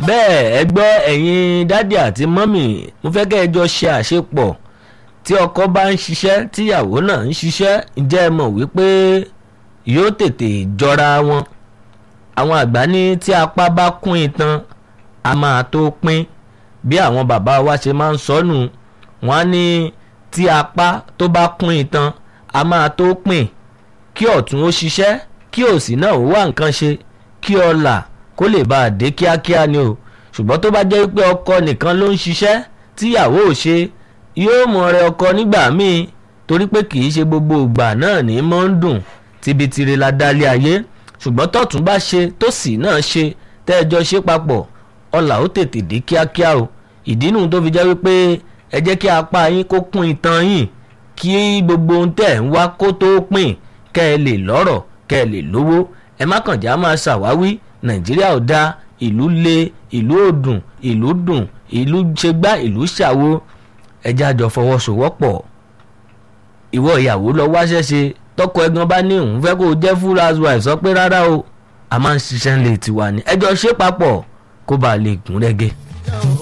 bẹ́ẹ̀ ẹ gbọ́ ẹ̀yin dádì àti mọ́mì mo fẹ́ kẹ́ ẹ jọ ṣe àṣepọ̀ tí ọkọ bá ń ṣiṣẹ́ tíyàwó náà ń ṣiṣẹ́ ǹjẹ́ ẹ mọ̀ wípé yóò tètè jọra wọn àwọn àgbà ní tí apá bá kún itan a máa tó pín bí àwọn bàbá wa ṣe máa ń sọnù wọn á ní tí apá tó bá kún itan a máa tó pín kí ọ̀tún ó ṣiṣẹ́ kí òsì náà ó wá nǹkan ṣe kí ọlà kó lè bá a dé kíákíá ni o ṣùgbọ́n tó bá jẹ́ pé ọkọ nìkan ló ń ṣiṣẹ́ tíyàwó ò ṣe yóò mọ ọrẹ ọkọ nígbà míì torí pé kì í ṣe gbogbo ìgbà náà ní mọ́ ń dùn tibitire la dálé ayé ṣùgbọ́n tọ̀tún bá ṣe tósì náà ṣe tẹ́ẹ̀jọ ṣe papọ̀ ọlà ó tètè dé kíákíá o ìdí nù tó fi jẹ́ wípé ẹ jẹ́ kí apá yín kó kún itan yín kí gbogbo ohun tẹ̀ ń wá kó tó pín kẹ́ ẹ lè lọ́rọ̀ kẹ́ ẹ lè lówó ẹ má kàn já máa ṣàwáwí nàìjíríà ò dáa ìlú le ìlú ò dùn ìlú dùn ìlú ṣe gbá ìlú ṣàwo ẹjẹ́ àjọ fọwọ́sowọ́pọ̀ ìwọ ìyàwó lọ wáṣẹ́ ṣe tọkọ ẹ̀gbọ́n bá ní òun fẹ́ kó o jẹ́ full housewife sọ pé rárá o a máa ń ṣiṣẹ́ ń lè tiwa ni ẹjọ́ ṣe papọ̀ kó bàa lè gún rẹ́gẹ́.